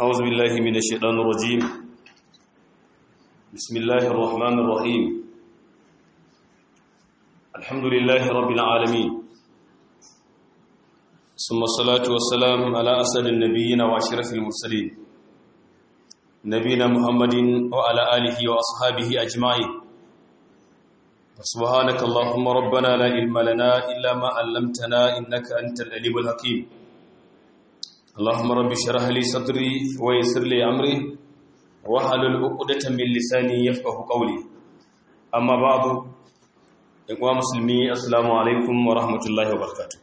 أعوذ بالله من الشيطان الرجيم بسم الله الرحمن الرحيم الحمد لله رب العالمين ثم الصلاة والسلام على أسد النبيين وأشرف المرسلين نبينا محمد وعلى آله وأصحابه أجمعين سبحانك اللهم ربنا لا علم لنا إلا ما علمتنا إنك أنت العليم الحكيم اللهم رب اشرح لي صدري ويسر لي امري واحلل عقدة من لساني يفقهوا قولي اما بعد اخوان مسلمي السلام عليكم ورحمه الله وبركاته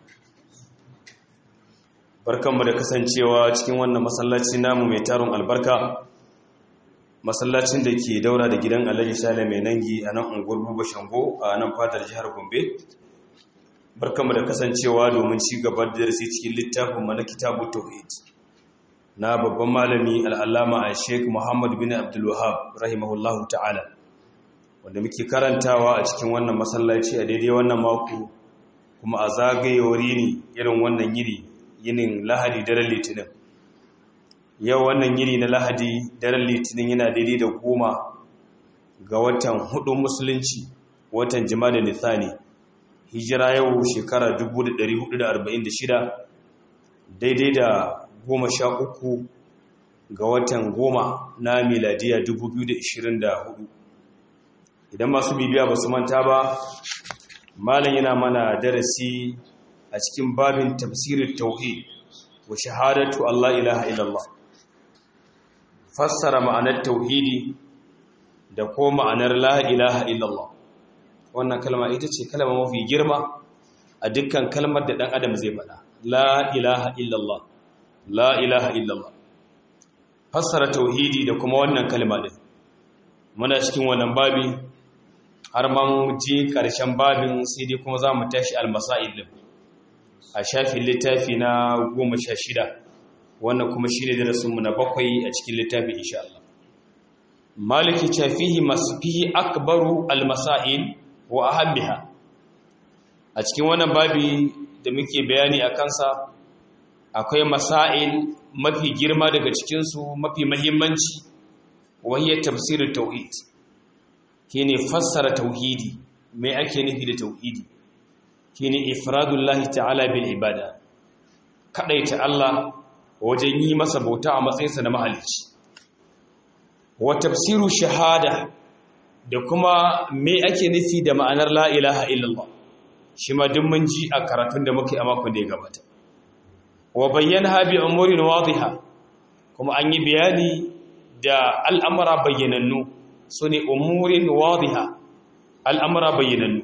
barkanmu da kasancewa cikin wannan masallaci namu mai tarun albarka masallacin da ke daura da gidan Alhaji Sale mai nangi a nan unguwar Buba Shango a nan fadar jihar Gombe barkamu da kasancewa domin ci gaba da darasi cikin littafin mana kitabu tauhid na babban malami al'allama a sheik muhammad bin abdulwahab rahimahullahu ta'ala wanda muke karantawa a cikin wannan masallaci a daidai wannan mako kuma a zagayewar yini irin wannan yini yinin lahadi daren litinin yau wannan yini na lahadi daren litinin yana daidai da goma ga watan hudu musulunci watan jima'a da nithani hijira yau shekara 1446 daidai da goma sha uku ga watan goma na miladiya 2024 idan masu bibiya ba su manta ba malam yana mana darasi a cikin babin tafsirin tauhid wa shahadatu Allah ilaha illallah fassara ma'anar tauhidi da ko ma'anar la ilaha illallah wannan kalma ita ce kalma mafi girma a dukkan kalmar da ɗan adam zai faɗa la ilaha illallah la ilaha illallah fassara tauhidi da kuma wannan kalma ɗin muna cikin wannan babi har ma mu je ƙarshen babin sai dai kuma za mu tashi almasa'il ɗin a shafin littafi na goma sha shida wannan kuma shi ne darasinmu na bakwai a cikin littafi insha Allah maliki shafihi masu fihi akbaru almasa'il wa ahammiha a cikin wannan babi da muke bayani a kansa akwai masail mafi girma daga cikinsu mafi mahimmanci wahiyar tafsirin tauhid shine fassara tauhidi mai ake nufi da tauhidi shine ifradullahi ta'ala bil ibada kadaita Allah wajen yi masa bauta a matsayinsa na mahalicci wa tafsiru shahada da kuma me ake nufi da ma'anar la ilaha illallah shi ma duk mun ji a karatun da muke a makon da ya gabata wa bayyana bi umurin wadiha kuma an yi bayani da al'amura bayyanannu su ne umurin wadiha al'amura bayyanannu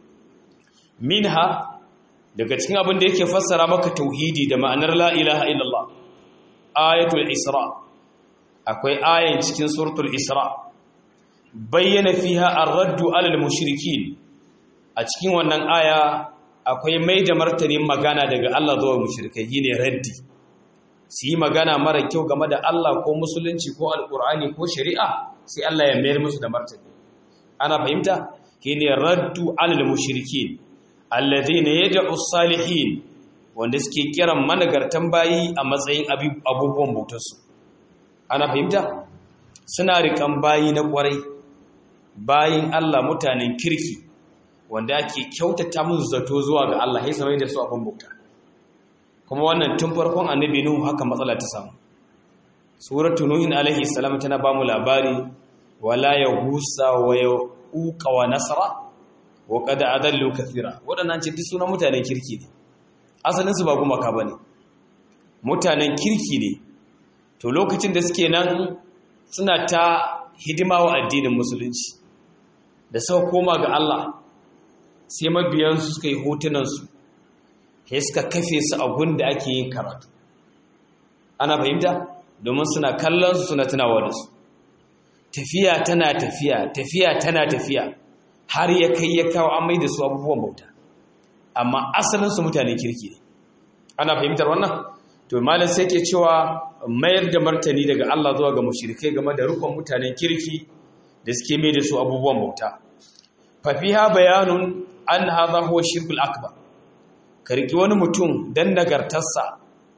minha daga cikin abin da yake fassara maka tauhidi da ma'anar la ilaha illallah ayatul isra akwai ayan cikin suratul isra bayyana fiha ar-raddu 'alal mushrikin a cikin wannan aya akwai mai da martanin magana daga Allah zuwa mushrikai shine raddi su yi magana mara kyau game da Allah ko musulunci ko alqur'ani ko shari'a sai Allah ya mayar musu da martani ana fahimta shine raddu 'alal mushrikin alladhina yad'u salihin wanda suke kiran managartan bayi a matsayin abubuwan bautarsu ana fahimta suna rikan bayi na kwarai bayin Allah mutanen kirki wanda ake kyautata musu zato zuwa ga Allah sai samai da su abin bauta kuma wannan tun farkon annabi nuhu haka matsala ta samu suratu nuhin alaihi salam tana ba mu labari wala yahusa wa yauqa wa nasra wa qad adallu kathira wadannan ce duk sunan mutanen kirki ne asalin su ba gumaka bane mutanen kirki ne to lokacin da suke nan suna ta hidima wa addinin musulunci da suka koma ga Allah sai mabiyansu suka yi hotunansu sai suka kafe su a gunda ake yin karatu ana fahimta domin suna kallon su suna tunawa da su tafiya tana tafiya tafiya tana tafiya har ya kai ya kawo an mai da su abubuwan bauta amma asalin su mutanen kirki ne ana fahimtar wannan to malam sai ke cewa mayar da martani daga Allah zuwa ga mushrikai game da rukun mutanen kirki da suke mai da su abubuwan bauta fa fiha bayanun an hadha huwa shirkul akbar karki wani mutum dan nagartarsa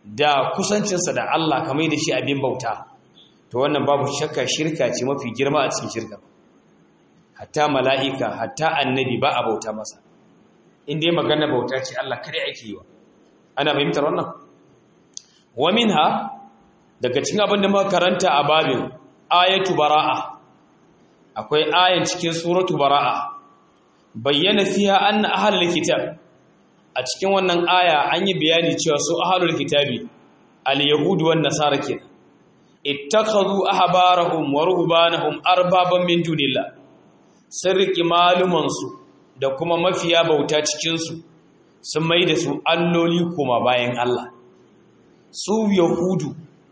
da kusancinsa da Allah kamar da shi abin bauta to wannan babu shakka shirka ce mafi girma a cikin shirka hatta mala'ika hatta annabi ba a bauta masa inda ya magana bauta ce Allah kare ake yi wa ana fahimtar wannan wa minha daga cikin abin da muka karanta a babin ayatu bara'a akwai ayan cikin suratu bara'a bayyana fiha anna ahlul kitab a cikin wannan aya an yi bayani cewa su ahlul kitabi al-yahudu wan nasara kenan ittakhadhu ahbarahum wa ruhbanahum arbaban min dunillah sun riki maluman su da kuma mafiya bauta cikin su sun mai da su alloli kuma bayan Allah su yahudu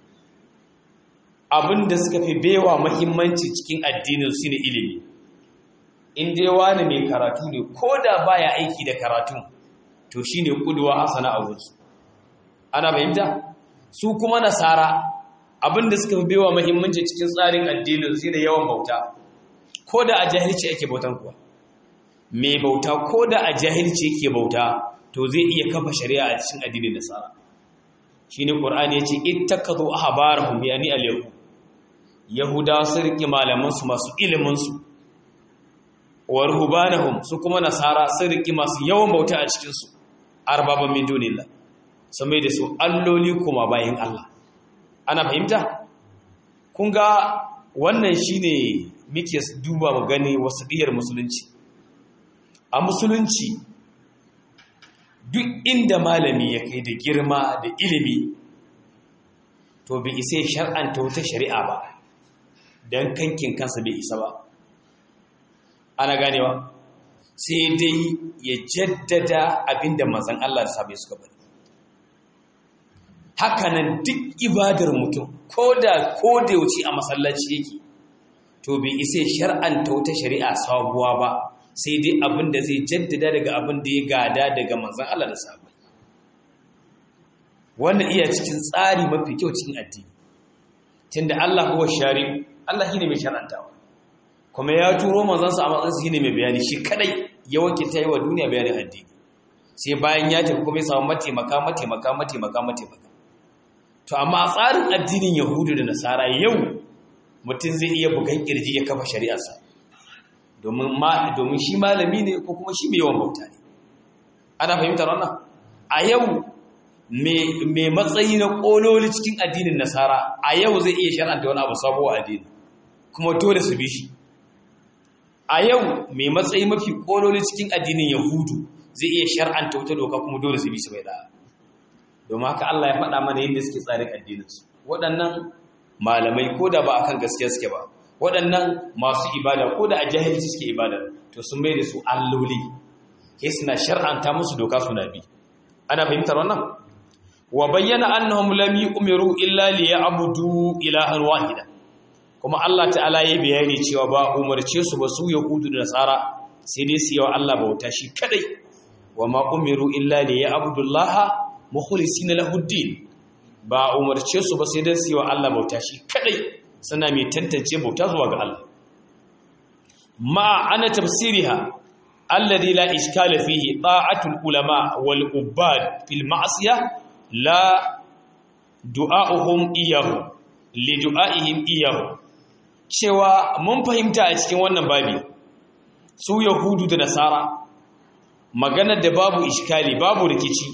abinda suka fi bewa muhimmanci cikin addinin su ne ilimi in dai wani mai karatu ne ko da baya aiki da karatun to shine kuduwa hasana a wurinsu ana fahimta su kuma nasara abinda suka fi bewa muhimmanci cikin tsarin addinin su ne yawan bauta ko da a jahilci yake bautan kuwa mai bauta ko da a jahilci yake bauta to zai iya kafa shari'a a cikin addinin nasara shine qur'ani yace ittakazu ahbarahum yani al-yahud yahuda sun riƙe malamansu masu iliminsu wa ruhbanahum su kuma nasara sun riƙe masu yawan bauta a cikinsu arbaban min dunillah sun mai da su alloli kuma bayan Allah ana fahimta kun ga wannan shine muke duba mu gani wasu diyar musulunci a musulunci duk inda malami ya kai da girma da ilimi to bai isa shar'anta wata shari'a ba don kankin kansa bai isa ba ana ganewa sai dai ya jaddada abinda manzan Allah da sabai suka bari hakanan duk ibadar mutum ko da ko da yauci a masallaci yake to bai isa shar'anta wata shari'a sabuwa ba sai dai abinda zai jaddada daga abin da ya gada daga manzan Allah da sabai wannan iya cikin tsari mafi kyau cikin addini tunda Allah huwa shari'u Allah shine mai shar'antawa kuma ya turo manzansa a matsayin shine mai bayani shi kadai ya wakilta yi wa duniya bayanin addini sai bayan ya tafi kuma ya samu mataimaka mataimaka mataimaka mataimaka to amma a tsarin addinin yahudu da nasara yau mutum zai iya bugan kirji ya kafa shari'arsa domin ma domin shi malami ne ko kuma shi mai yawan bauta ne ana fahimtar wannan a yau mai matsayi na kololi cikin addinin nasara a yau zai iya shar'anta wani abu sabo a addini kuma dole su bi shi a yau mai matsayi mafi kololi cikin addinin yahudu zai iya shar'anta wata doka kuma dole su bi su bai da domin haka Allah ya faɗa mana yadda suke tsarin addininsu waɗannan malamai ko da ba akan gaskiya suke ba waɗannan masu ibada ko da a jahilci suke ibada to sun bai da su alloli ke suna shar'anta musu doka suna bi ana fahimtar wannan wa bayyana annahum lam yu'miru illa liya'budu ilahan wahida kuma Allah ta'ala ya bayani cewa ba umarce su ba su yahudu da nasara sai dai su yawa Allah bauta shi kadai wa ma umiru illa liya'budu Allah mukhlisina lahu din ba umarce su ba sai dai su yawa Allah bauta shi kadai suna mai tantance bauta zuwa ga Allah ma ana tafsiriha alladhi la iskala fihi ta'atul ulama wal ubad fil ma'siyah la du'a'uhum iyahu li du'a'ihim iyahu cewa mun fahimta a cikin wannan babi su yahudu da nasara maganar da babu iskali babu rikici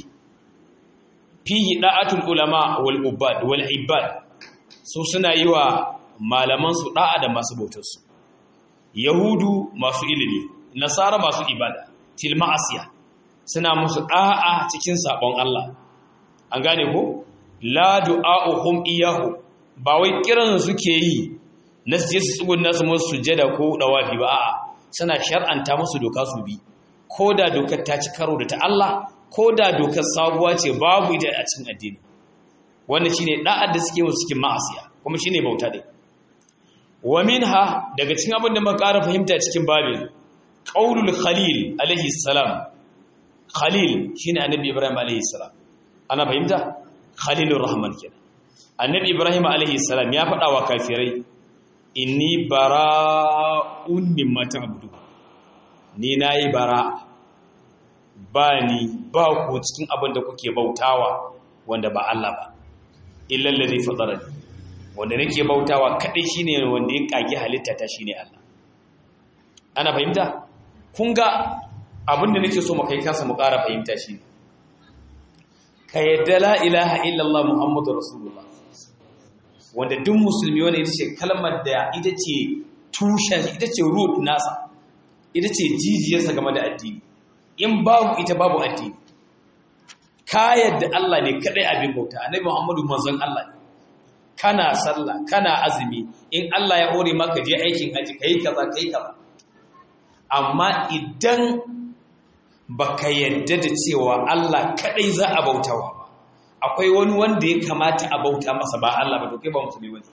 fihi da'atul ulama wal ubad wal ibad su suna yi wa malaman su da'a da masu bautar su yahudu masu ilimi nasara masu ibada til ma'asiya suna musu da'a cikin sabon Allah an gane ko la du'a'uhum iyahu ba wai kiran suke yi na su je su tsugun nasu musu sujjada ko dawafi ba a'a suna shar'anta musu doka su bi ko da dokar ta ci karo da ta Allah ko da dokar sabuwa ce babu ita a cikin addini wannan shine da'ar da suke musu cikin ma'asiya kuma shine bauta dai wa minha daga cikin abin da muka ƙara fahimta cikin babin qaulul khalil alaihi salam khalil shine annabi ibrahim alaihi salam ana fahimta khalilur rahman kenan annabi ibrahim alaihi salam ya faɗa wa kafirai inni bara'un mimma ta'budu ni nayi bara ba ni ba ku cikin abin da kuke bautawa wanda ba Allah ba illa allazi fatarani wanda nake bautawa kadai shine wanda ya kage halitta ta shine Allah ana fahimta kun ga abinda nake so mu kai kasa mu ƙara fahimta shi ka yadda la ilaha illallah muhammadu rasulullah wanda duk musulmi wani ita ce kalmar da ita ce tushen ita ce root nasa ita ce jijiyarsa game da addini in babu ita babu addini ka yadda Allah ne kadai abin bauta annabi muhammadu manzon Allah ne kana sallah kana azumi in Allah ya hore maka je aikin haji kai kaza kai kaza amma idan baka yadda da cewa Allah kadai za a bautawa ba akwai wani wanda ya kamata a bauta masa ba Allah ba to kai ba musulmi bane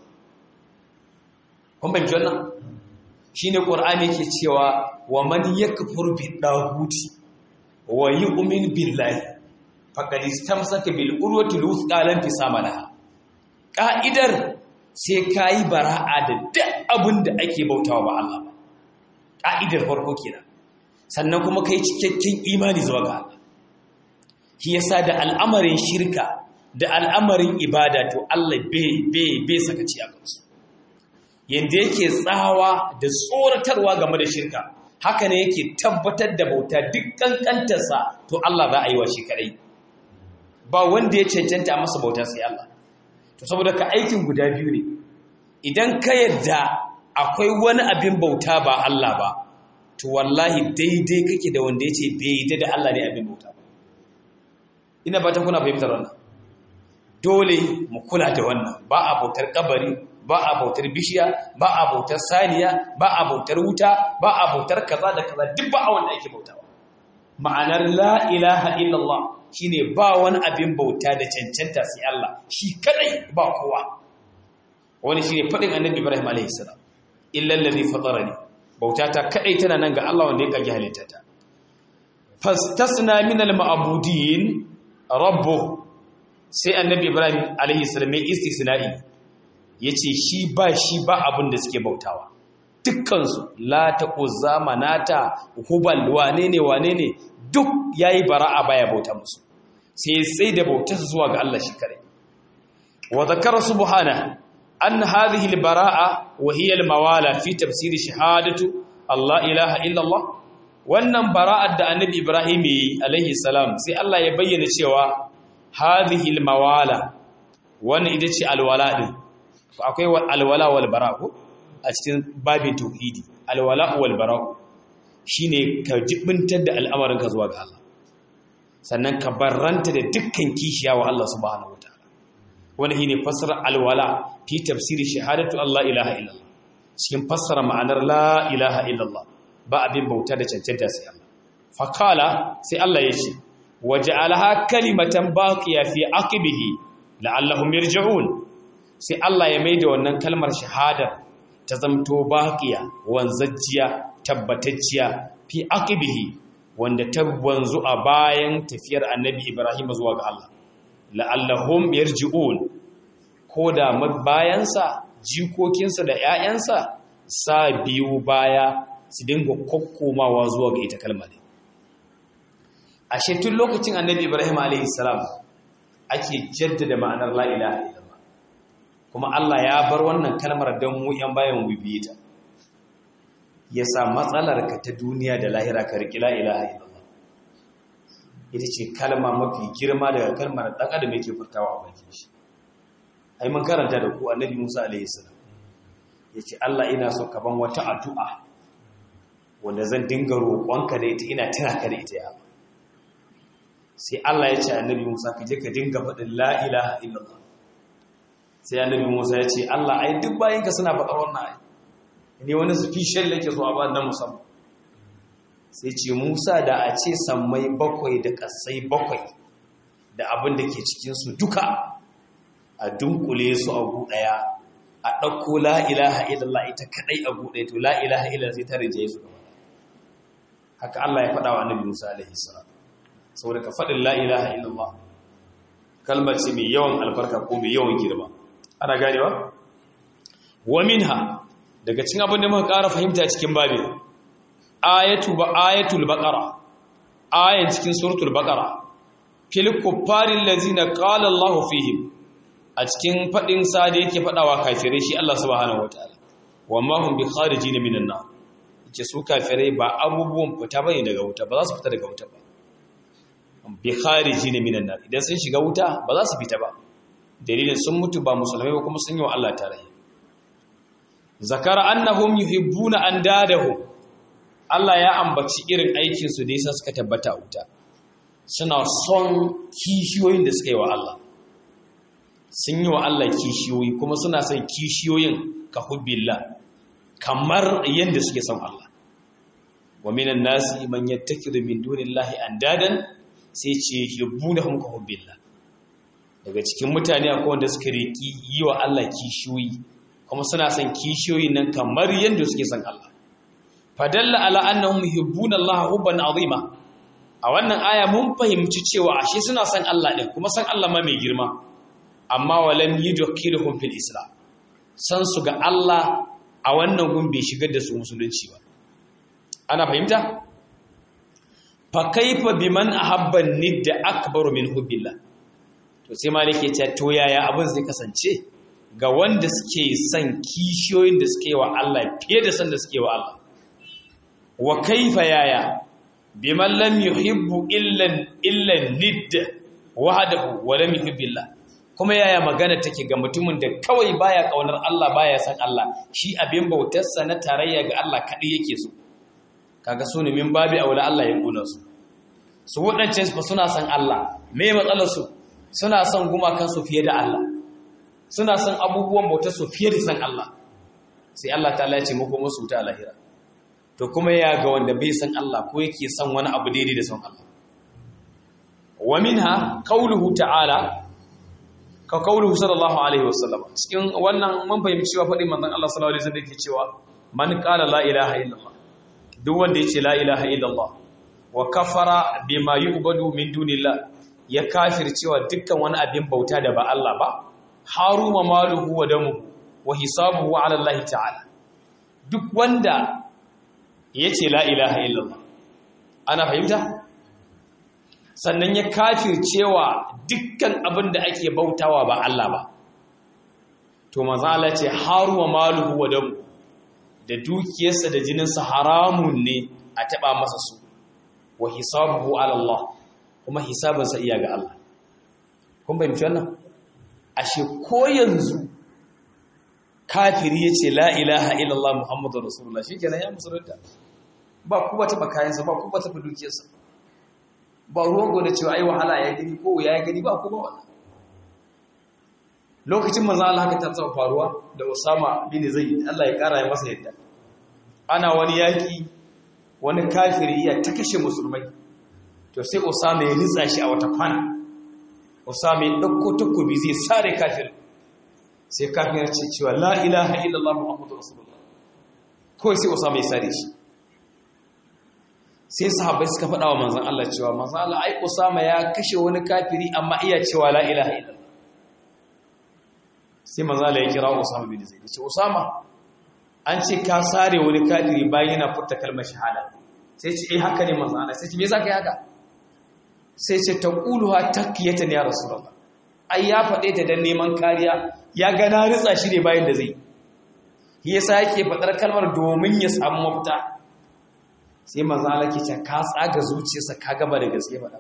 kun ban wannan shine qur'ani yake cewa wa man yakfur bi daguti wa yu'min billahi faqad istamsaka bil urwati luthqa lan fisamalaha ka'idar sai kayi bara'a da duk abin da ake bautawa ba Allah ba ka'idar farko kenan sannan kuma kai cikakken imani zuwa ga Allah shi yasa da al'amarin shirka da al'amarin ibada to Allah bai bai bai sakaci a kansu yanda yake tsawa da tsoratarwa game da shirka haka ne yake tabbatar da bauta duk kankantarsa to Allah za a yi wa shi kadai ba wanda ya cancanta masa bauta sai Allah to saboda ka aikin guda biyu ne idan ka yadda akwai wani abin bauta ba Allah ba to wallahi daidai kake da wanda ya ce bai da Allah ne abin bauta ba ina ba ta kuna fahimtar wannan dole mu kula da wannan ba a bautar kabari ba a bautar bishiya ba a bautar saniya ba a bautar wuta ba a bautar kaza da kaza duk ba a wanda ake bautawa ma'anar la ilaha illallah shine ba wani abin bauta da cancanta sai Allah shi kadai ba kowa wani shine fadin annabi Ibrahim alaihi salam illa allazi fatarani bauta ta kadai tana nan ga Allah wanda ya kage halittata fastasna min al-ma'budin rabbu sai annabi Ibrahim alaihi salam ya istisna'i yace shi ba shi ba abin da suke bautawa dukkan su la taquzza manata hubal wane ne wane ne duk yayi bara'a baya bauta musu sai sai da bautar zuwa ga Allah shi kare wa zakara subhana an hadhihi al-bara'a wa hiya al-mawala fi tafsir shahadatu Allah ilaha illa Allah wannan bara'ar da annabi Ibrahim alaihi salam sai Allah ya bayyana cewa hadhihi al-mawala wannan ita ce alwala din akwai alwala wal bara'u a cikin babin tauhidi alwala wal bara'u shine ka jibintar da al'amarinka zuwa ga Allah sannan ka barranta da dukkan kishiya wa Allah subhanahu wataala wani shine fassara alwala fi tafsiri shahadatu Allah ilaha illallah cikin fassara ma'anar la ilaha illallah ba abin bauta da cancanta sai Allah fakala sai Allah ya ce waja'alaha kalimatan baqiya fi aqibihi la'allahum yarji'un sai Allah ya maida wannan kalmar shahada ta zamto baqiya wanzajjiya tabbatacciya fi aqibihi wanda ta wanzu a bayan tafiyar annabi Ibrahim zuwa ga Allah la'allahum yarji'un ko da bayansa jikokinsa da ƴaƴansa sa biyu baya su dinga kokkomawa zuwa ga ita kalmar ashe tun lokacin annabi Ibrahim alaihi salam ake jaddada ma'anar la ilaha illallah kuma Allah ya bar wannan kalmar don mu ƴan bayan mu biye ta ya sa matsalarka ta duniya da lahira ka riƙi la'ilaha illallah ita ce kalma mafi girma daga kalmar ɗan adam yake furtawa a bakin shi ai mun karanta da ku annabi musa alaihi salam ya ce allah ina so ka ban wata addu'a wanda zan dinga roƙonka da ita ina tana ka da ita ya sai allah ya ce annabi musa ka je ka dinga faɗin la'ilaha illallah sai annabi musa ya ce allah ai duk bayanka suna faɗar wannan ai ne wani special yake so a ba na musamman sai ce Musa da a ce sammai bakwai da kasai bakwai da abin da ke cikinsu duka a dunkule su a ɗaya a ɗauko la'ilaha illallah ita kaɗai a ɗaya to la'ilaha illallah sai ta rinjaye su gaba haka Allah ya faɗa wa annabi Musa alaihi salam saboda ka faɗin la'ilaha illallah kalmar ce mai yawan albarka ko mai yawan girma ana ganewa wa minha daga cikin abin da muka ƙara fahimta cikin babi ayatu ba ayatul baqara ayan cikin suratul baqara fil kuffarin lazina qala Allahu fihim a cikin fadin sa da yake fadawa kafirai shi Allah subhanahu wataala wa ma hum bi kharijin minan nar ce su kafirai ba abubuwan fita bane daga wuta ba za su fita daga wuta ba bi kharijin minan nar idan sun shiga wuta ba za su fita ba dalilin sun mutu ba musulmai ba kuma sun yi wa Allah tarayya zakara annahum yuhibbuna andadahum Allah ya ambaci irin aikin su da yasa suka tabbata a wuta suna son kishiyoyin da suka yi wa Allah sun yi wa Allah kishiyoyi kuma suna son kishiyoyin ka hubbillah kamar yadda suke son Allah wa minan nasi man yattakidu min dunillahi andadan sai ce yuhibbunahum ka hubbillah daga cikin mutane akwai wanda suka riki yi wa Allah kishiyoyi kuma suna son kishiyoyi nan kamar yadda suke son Allah fadalla ala annahum yuhibbuna Allah hubban azima a wannan aya mun fahimci cewa ashe suna son Allah din kuma san Allah ma mai girma amma walam yudkhiluhum fil islam san su ga Allah a wannan gun bai shigar da su musulunci ba ana fahimta fa kaifa biman ahabba nidda akbaru min hubbillah to sai malike ce to yaya abin zai kasance ga wanda suke son kishiyoyin da suke wa Allah fiye da san da suke wa Allah wa kaifa yaya biman lam yuhibbu illa illa nidd wahdahu wa lam yuhibbillah kuma yaya magana take ga mutumin da kawai baya kaunar Allah baya san Allah shi abin bautarsa na tarayya ga Allah kadai yake so kaga su ne min babi aula Allah ya kula su su wadancan su suna san Allah me matsalar su suna son gumakan su fiye da Allah suna son abubuwan bautar su fiye da san Allah sai Allah ta ya ce muku musu ta lahira to kuma ya ga wanda bai san Allah ko yake son wani abu daidai da son Allah wa minha qawluhu ta'ala ka qawluhu sallallahu alaihi wasallam cikin wannan mun fahimci cewa fadin manzon Allah sallallahu alaihi wasallam yake cewa man qala la ilaha illallah duk wanda yace la ilaha illallah wa kafara bima yu'badu min dunillah ya kafir cewa dukkan wani abin bauta da ba Allah ba haruma maluhu wa damuhu wa hisabuhu ala Allah ta'ala duk wanda ya ce la ilaha illallah ana fahimta sannan ya kafir cewa dukkan abin da ake bautawa ba Allah ba to mazala ce haruwa maluhu wa damu da dukiyarsa da jininsa haramun ne a taɓa masa su wa hisabuhu ala Allah kuma hisabinsa iya ga Allah kun fahimci wannan ashe ko yanzu kafiri ya ce la ilaha illallah muhammadu rasulullah shi kenan ya musulunta ba ku ba taɓa kayansa ba ku ba taɓa dukiyarsa ba ruwan da cewa ai wahala ya gani ko ya gani ba ku ba wannan lokacin manzo Allah haka ta tsaba faruwa da Usama bin Zaid Allah ya kara ya masa yadda ana wani yaki wani kafiri ya ta kashe musulmai to sai Usama ya ritsa shi a wata kwana Usama ya dauko takobi zai sare kafirin sai kafin ya ce cewa la ilaha illallah muhammadu rasulullah kawai sai usama ya sare shi sai sahabbai suka faɗa wa manzan Allah cewa manzan Allah ai usama ya kashe wani kafiri amma iya cewa la ilaha illallah sai manzan Allah ya kira usama bin zaid ce usama an ce ka sare wani kafiri bayan yana furta kalmar shahada sai ce eh haka ne manzan Allah sai ce me yasa kai haka sai ce taquluha takiyatan ya rasulullah ai ya faɗe ta dan neman kariya ya gana ritsa shi ne bayan da zai yi yasa yake faɗar kalmar domin ya samu mafita sai maza Allah ke ce ka tsaga zuciyarsa ka gaba da gaske faɗa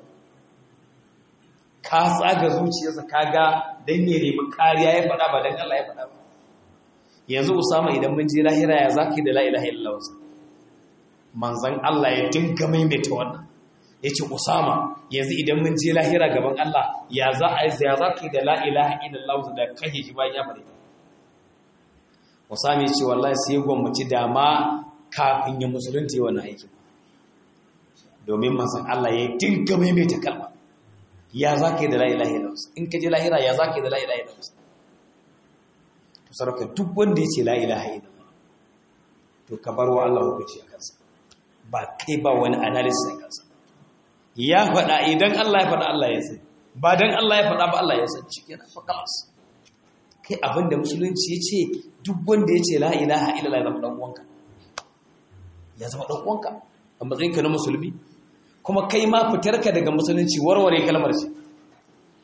ka tsaga zuciyarsa ka ga dan ya nemi kariya ya faɗa ba dan Allah ya faɗa ba yanzu Usama idan mun je lahira ya zaki da la ilaha illallah manzon Allah ya dinga maimaita wannan yace Usama yanzu idan mun je lahira gaban Allah ya za a ya za ki da la ilaha illallah da kake shi bayan ya fare Usama yace wallahi sai gwamnati dama kafin ya musulunta yi wannan aikin domin manzon Allah ya dinga maimaita kalma ya za ki da la ilaha illallah in ka je lahira ya za ki da la ilaha illallah to sarka duk wanda yace la ilaha illallah to ka bar wa Allah hukunci a kansa ba kai ba wani analysis a kansa ya faɗa idan Allah ya faɗa Allah ya san ba dan Allah ya faɗa ba Allah ya san cikin fa kalas kai abinda musulunci ya ce duk wanda ya ce la ilaha illallah ya zama dan uwanka ya zama dan uwanka a matsayinka na musulmi kuma kai ma fitarka daga musulunci warware kalmar ce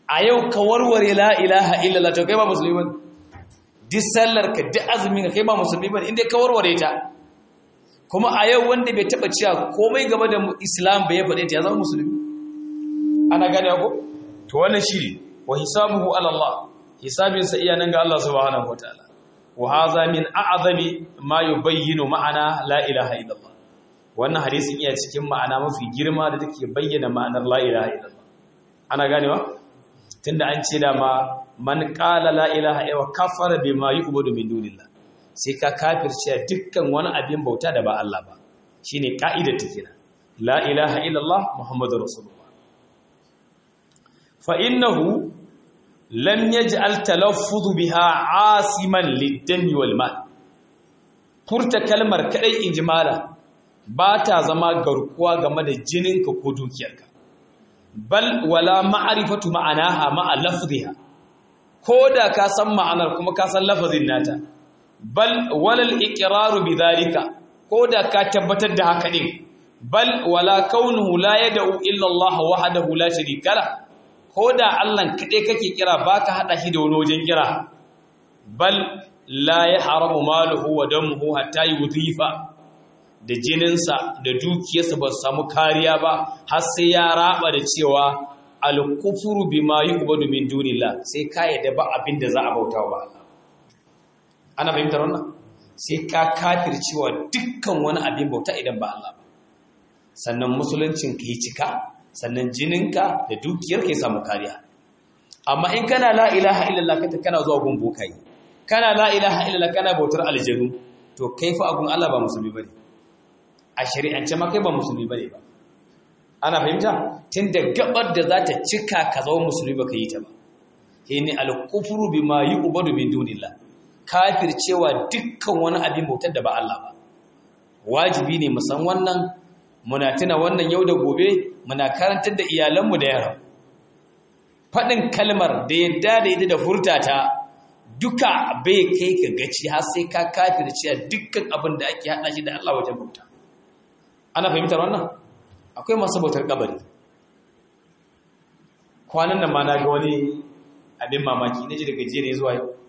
a yau ka warware la ilaha illallah to kai ba musulmi bane duk sallar ka duk azumin ka kai ba musulmi bane inda ka warware ta kuma a yau wanda bai taba cewa komai game da islam bai faɗe ta ya zama musulmi ana gane ko to wannan shiri wa hisabuhu ala Allah hisabinsa iya nan ga Allah subhanahu wataala wa hadha min a'zami ma yubayyinu ma'ana la ilaha illallah wannan hadisin iya cikin ma'ana mafi girma da take bayyana ma'anar la ilaha illallah ana ganewa tunda an ce da ma man qala la ilaha illa kafara bima yu'budu min dunillah sai ka kafirce dukkan wani abin bauta da ba Allah ba shine ka'idar ta kenan la ilaha illallah muhammadur rasulullah fa innahu lam yaj'al talaffuz biha asiman lid-dami wal mal furta kalmar kadai injimala ba ta zama garkuwa game da jininka ko dukiyarka bal wala ma'rifatu ma'anaha ma'a lafziha koda ka san ma'anar kuma ka san lafazin nata bal walal iqraru bidhalika koda ka tabbatar da haka din bal wala kaunuhu la yad'u illa Allah wahdahu la sharika lahu ko da Allah kaɗai kake kira ba ka haɗa shi da wani wajen kira bal la ya haramu maluhu wa damuhu hatta yi wuzifa da jininsa da dukiyarsa ba su samu kariya ba har sai ya raba da cewa alkufuru bi ma yi ubadu min dunillah sai ka yadda ba abin da za a bauta ba ana fahimtar wannan sai ka kafir cewa dukkan wani abin bauta idan ba Allah ba sannan musuluncin ka yi cika sannan jininka da dukiyar ke samu kariya amma in kana la ilaha illallah kata kana zuwa gun bokai kana la ilaha illallah kana bautar aljanu to kai fa agun Allah ba musulmi bane a shari'ance ma kai ba musulmi bane ba ana fahimta tunda gabar da za ta cika ka zama musulmi baka yi ta ba shine al-kufru bima yu'badu min dunillah kafir cewa dukkan wani abin bautar da ba Allah ba wajibi ne mu san wannan muna tuna wannan yau da gobe muna karantar da iyalanmu da yara faɗin kalmar da yadda da yadda da furtata duka bai kai ka gaci har sai ka kafir cewa dukkan abin da ake haɗa shi da Allah wajen bauta ana fahimtar wannan akwai masu bautar kabari kwanan nan ma na ga wani abin mamaki na ji daga jiya ne zuwa yau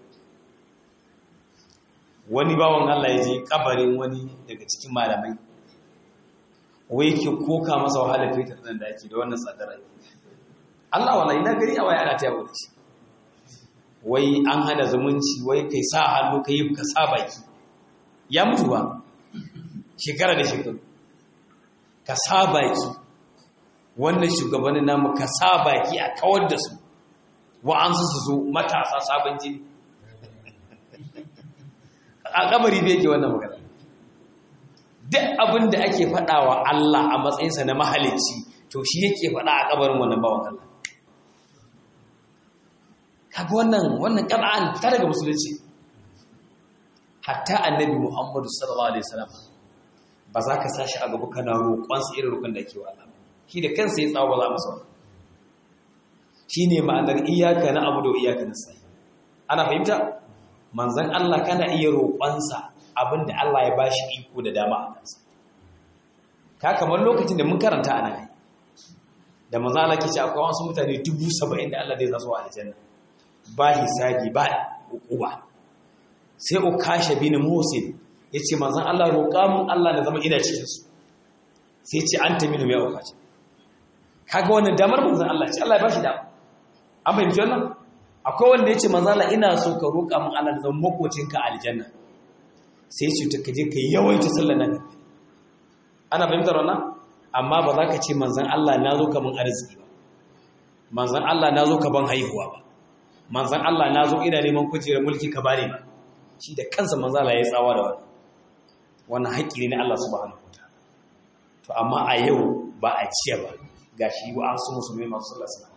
wani bawan Allah ya je kabarin wani daga cikin malamai wai ke koka masa wahalar fetur nan da ake da wannan tsadar ake Allah wala ina gari a waya ana ta yawo da shi wai an hana zumunci wai kai sa hannu ka yi ka sa baki ya mutu ba shekara da shekaru ka sa baki wannan shugabannin namu ka sa baki a kawar da su wa'ansu su zo matasa sabon jini a kabari bai ke wannan magana duk abin da ake faɗa wa Allah a matsayinsa na mahalicci to shi yake faɗa a kabarin wannan bawan Allah kaga wannan wannan ƙaba'an fita daga musulunci hatta annabi Muhammadu sallallahu alaihi wasallam ba za ka sashi a gaba kana roƙon sa irin roƙon da ake wa Allah shi da kansa ya tsawo ba za masa shine ma'anar iyyaka na abu da iyyaka nasta'in ana fahimta manzon Allah kana iya roƙonsa abinda Allah ya bashi iko da dama a kansa ka kamar lokacin da mun karanta a nan da manzon Allah ke ce akwai wasu mutane dubu saba'in da Allah zai zasu a aljanna ba hisabi ba hukuma sai ukasha bin musin yace manzon Allah roƙa mun Allah na zama ina cikin su sai ce anta minu ya ukasha kaga wannan damar manzon Allah ce Allah ya bashi dama an fahimci wannan akwai wanda yace manzon Allah ina so ka roƙa mun Allah da zama makocinka a aljanna sai ce ta kaje kai yawaita sallar nan ana fahimtar wannan amma ba za ka ce manzon Allah na zo ka mun arziki ba manzon Allah na zo ka ban haihuwa ba manzan Allah na zo ina neman kujerar mulki ka bane ba shi da kansa manzan Allah ya tsawa da wani wannan haƙƙi ne na Allah subhanahu wataala to amma a yau ba a ciya ba gashi wa an su musulmai masu sallah suna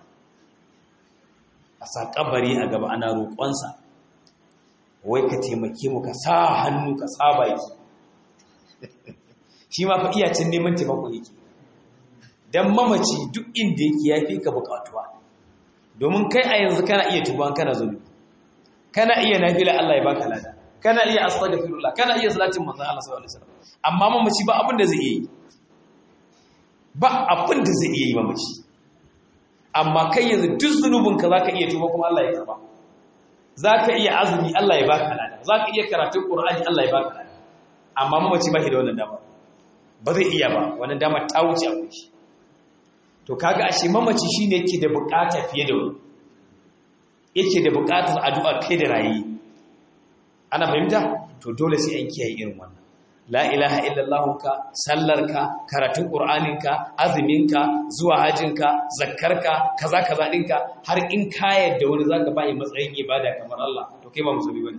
a sa kabari a gaba ana roƙonsa wai ka taimake mu ka sa hannu ka sa baki shi ma fa iyacin neman taimako yake dan mamaci duk inda yake yafi ka buƙatuwa domin kai a yanzu kana iya tuban kana zunubi kana iya nafila Allah ya baka lada kana iya astaghfirullah kana iya salatin manzon Allah sallallahu alaihi wasallam amma mamaci ba abin da zai yi ba abin da zai yi mamaci amma kai yanzu duk zunubinka za ka iya tuba kuma Allah ya karba za ka iya azumi Allah ya baka lada za ka iya karatun ƙur'ani Allah ya baka lada amma mamaci ba shi da wannan dama ba zai iya ba wannan dama ta wuce a kunshi to kaga ashe mamaci shine yake da bukata fiye da wani yake da bukatar addu'a kai da rayi ana fahimta to dole sai an kiyaye irin wannan la ilaha illallahunka sallarka karatun ƙur'aninka azuminka zuwa hajjinka zakkarka kaza kaza ɗinka har in ka yadda wani zaka bayi matsayin ibada kamar Allah to kai ba musulmi bane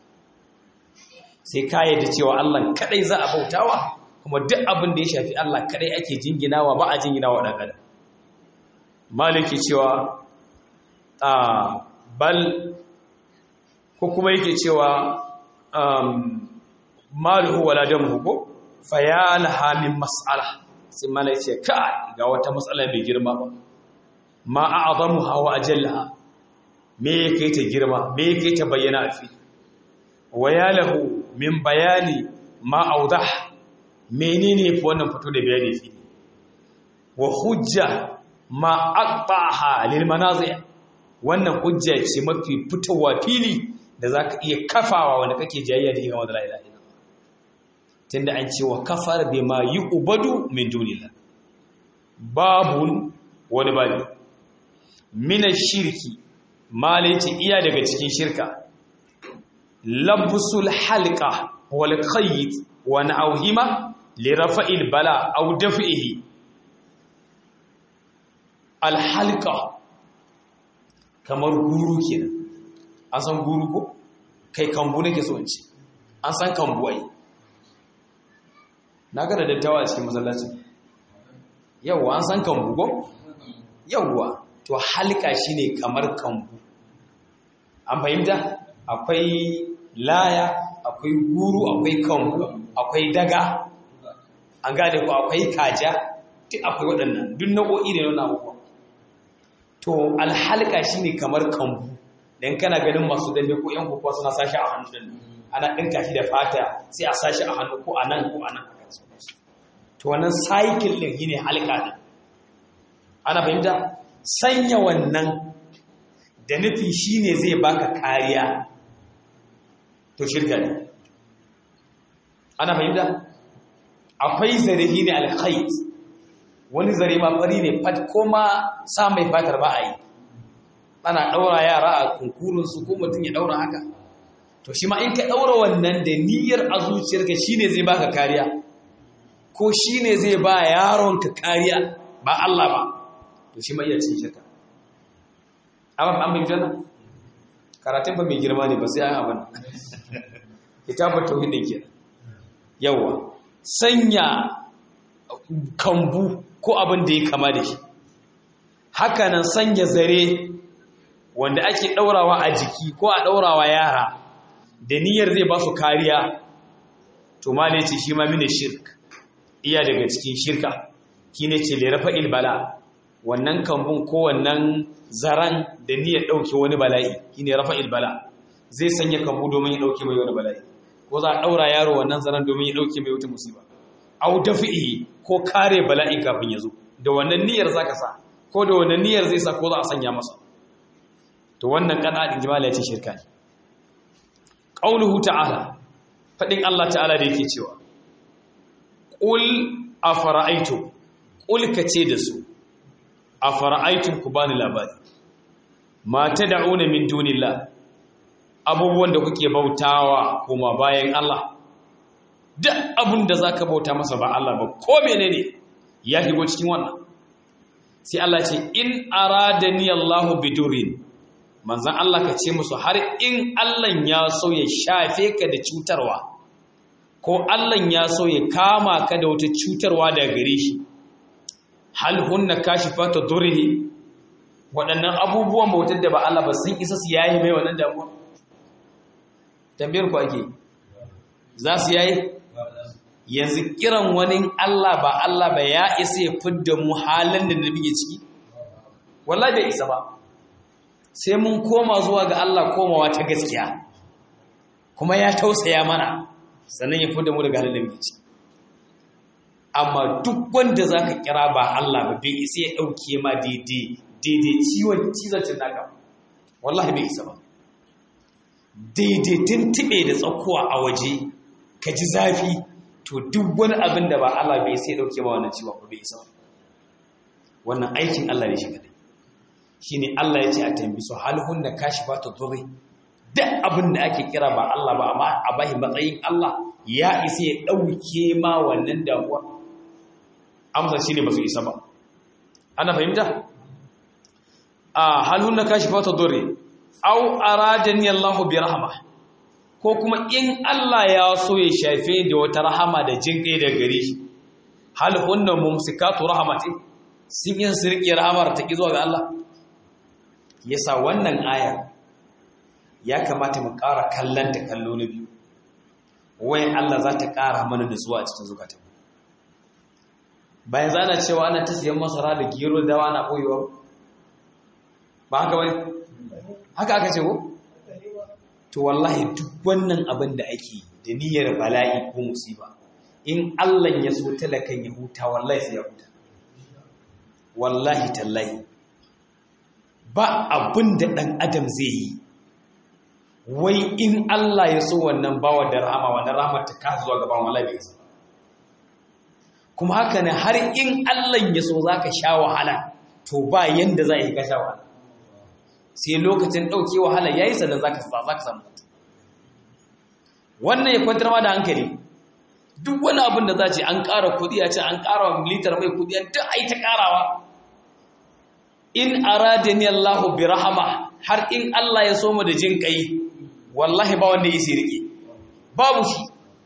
sai ka yadda cewa Allah kadai za a bautawa kuma duk abin da ya shafi Allah kadai ake jinginawa ba a jinginawa dan adam maliki cewa a bal ko kuma yake cewa maluhu wala damuhu ko fayalaha min mas'ala sai mala yace kai ga wata matsala mai girma ba ma a'zamuha wa ajallaha me yake ta girma me yake ta bayyana a fi wayalahu min bayani ma awdah menene fi wannan fito da bayani fi wa hujja ma aqtaha lil manazi' wannan hujja ce mafi fitowa fili da zaka iya kafawa wanda kake jayayya da yawa da la ilaha tunda an ce wa kafar bima yu'badu min dunillah babun wani babu min shirki malaiti iya daga cikin shirka labsul halqa wal qayd wa na'uhima li rafa'il bala aw daf'ihi al halqa kamar guru kenan an san guru ko kai kambu nake so in ce an san kambu ai na ga da dattawa a cikin masallaci yawwa an san kambu ko yawwa to halka shine kamar kambu an fahimta akwai laya akwai guru akwai kambu akwai daga an gane ko akwai kaja duk akwai waɗannan duk nau'o'i ne na abubuwa to alhalka shine kamar kambu dan kana ganin masu dambe ko yan kokowa suna sashi a hannu ana ɗinka shi da fata sai a sashi a hannu ko a nan ko a nan to wannan cycle din shine halka din ana fahimta sanya wannan da nufi shine zai baka kariya to shirka ne ana fahimta akwai zare shine alkhayt wani zare ma fari ne fat koma sa mai fatar ba a yi ana daura yara a kunkurun su ko mutum ya daura haka to shi ma in ka daura wannan da niyyar a zuciyarka shine zai baka kariya ko shi ne zai ba yaronka kariya ba Allah ba to shi ma iya cin shirka amma an bin jana karatun ba mai girma ne ba sai an abin kitabar tauhidin ke yawa sanya kambu ko abin da ya kama da shi hakanan sanya zare wanda ake daurawa a jiki ko a daurawa yara da niyyar zai ba su kariya to ma ne ce shi ma mini shirk iya daga cikin shirka shi ne ce lerafa ilbala wannan kambun ko wannan zaran da niyyar ɗauke wani bala'i shi ne rafa ilbala zai sanya kambu domin ya ɗauke mai wani bala'i ko za a ɗaura yaro wannan zaran domin ya ɗauke mai wata musiba au dafi'i ko kare bala'i kafin ya zo da wannan niyyar za ka sa ko da wannan niyyar zai sa ko za a sanya masa to wannan kana ɗin jimala ya ce shirka ne ƙauluhu ta'ala faɗin Allah ta'ala da yake cewa ƙul a fara'aitu ƙul ka ce da su a fara'aitun ku bani labari mata da'una min dunillah abubuwan da kuke bautawa kuma bayan Allah duk abin da za ka bauta masa ba Allah ba ko menene ya shigo cikin wannan sai Allah ce in aradani Allahu bidurin manzan Allah ka ce musu har in Allah ya so ya shafe ka da cutarwa ko Allah ya so ya kama ka da wata cutarwa daga gare shi hal hunna kashifatu durrihi waɗannan abubuwan bautar da ba Allah ba sun isa su yayi mai wannan damuwa tambayar ku ake za su yayi yanzu kiran wani Allah ba Allah ba ya isa ya fidda mu halin da nabi ya ciki wallahi bai isa ba sai mun koma zuwa ga Allah komawa ta gaskiya kuma ya tausaya mana sannan ya fidda mu daga halin da muke ciki amma duk wanda zaka kira ba Allah ba bai isa ya dauke ma daidai daidai ciwon cizon cinnaka wallahi bai isa ba daidai tuntube da tsakuwa a waje ka ji zafi to duk wani abin da ba Allah bai sai dauke ba wannan ciwon ba bai isa wannan aikin Allah ne shi kadai shine Allah ya ce a tambi su hal hunna kashifatu dhurri duk abin da ake kira ba Allah ba amma a bahi matsayin Allah ya isa ya dauke ma wannan damuwa amsa shine ba su isa ba ana fahimta a hal hunna kashifatu dhurri aw aradani Allah bi rahma ko kuma in Allah ya so ya shafe da wata rahama da jin kai da gare shi hal hunna mumsikatu rahmati sun yin sirki rahamar ta ki zuwa ga Allah yasa wannan aya ya kamata mu ƙara kallon ta kallo na biyu wayan Allah za ta ƙara mana nutsuwa a cikin zukata bayan zana cewa ana ta siyan masara da gero da dawa na ɓoyewa ba haka wani haka aka ce ko to wallahi duk wannan abin da ake da niyyar bala'i ko musiba in Allah ya so talakan ya huta wallahi sai ya huta wallahi tallahi ba abin da ɗan adam zai yi wai in Allah ya so wannan bawa da rahama wannan rahamar ta kasa zuwa gaban wallahi bai isa kuma haka ne har in Allah ya so zaka sha wahala to ba yanda za a yi ka sha wahala sai lokacin ɗauke wahala yayi sannan zaka zaka samu wannan ya kwantar ma da hankali duk wani abin da za ce an ƙara kuɗi a ce an ƙara litar mai kuɗi an duk ai ta ƙarawa in aradani Allahu bi rahama har in Allah ya so mu da jin kai wallahi ba wanda yake rike babu shi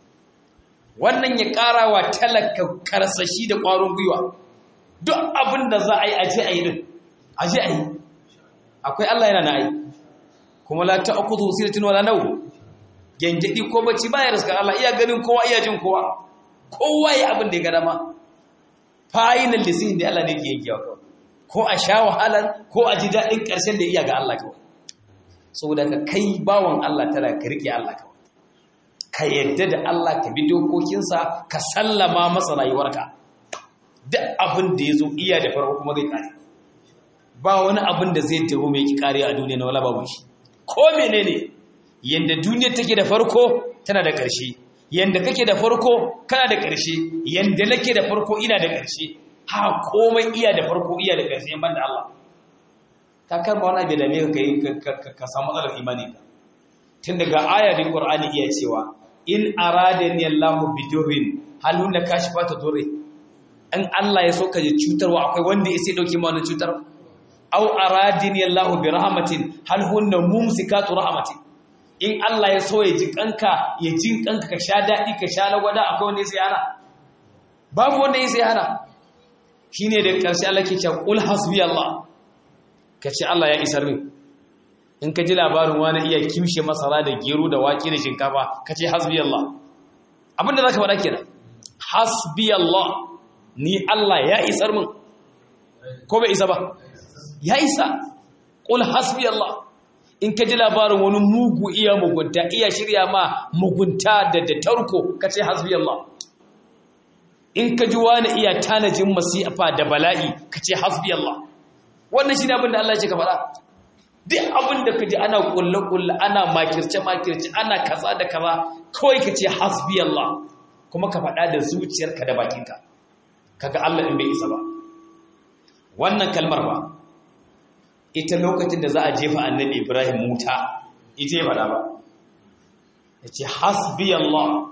wannan ya karawa talaka karsashi da ƙwarin gwiwa duk abin da za a yi aje a yi din aje a yi akwai Allah yana na yi kuma la ta'khudhu siratin wala naw gengedi ko bacci baya riska Allah iya ganin kowa iya jin kowa kowa ya abin da ya ga dama final decision da Allah ne ke yankewa kawai ko a sha wahalar ko a ji daɗin ƙarshen da iya ga Allah kawai saboda ka kai bawan Allah tana ka riƙe Allah kawai ka yadda da Allah ka bi dokokinsa ka sallama masa rayuwarka duk abin da ya zo iya da farko kuma zai kare ba wani abin da zai taho mai ki kare a duniya na wala babu shi ko menene yanda duniya take da farko tana da ƙarshe yanda kake da farko kana da ƙarshe yanda nake da farko ina da ƙarshe ha komai iya da farko iya da ƙarshe ban da Allah ka karba wani abu da me ka ka samu matsalar imani ka tun daga ayatin Qur'ani iya cewa in aradani Allahu bidurrin hal hunna kashifatu durri in Allah ya so ka ji cutarwa akwai wanda ya sai dauke ma wannan cutar aw aradani Allahu bi rahmatin hal hunna mumsikatu rahmatin in Allah ya so ya ji kanka ya jin kanka ka sha dadi ka sha lagwada akwai wanda ya sai hana babu wanda ya sai hana shine da karshe Allah ke cewa qul hasbi Allah kace Allah ya isar min in ka ji labarin wani iya kimshe masara da gero da wake da shinkafa ka ce hasbi Allah abinda za ka faɗa kenan hasbi Allah ni Allah ya isar min ko bai isa ba ya isa ƙul hasbi Allah in ka ji labarin wani mugu iya mugunta iya shirya ma mugunta da da tarko ka ce hasbi Allah in ka ji wani iya tanajin masifa da bala'i ka ce hasbi Allah wannan shi ne abin da Allah ya ce ka faɗa duk abin da ka ji ana kulle-kulle ana makirce-makirce ana kaza da kaza kawai ka ce hasbi Allah kuma ka faɗa da zuciyarka da bakinka kaga Allah in bai isa ba wannan kalmar ba ita lokacin da za a jefa annabi Ibrahim muta ita ya faɗa ba ya ce hasbi Allah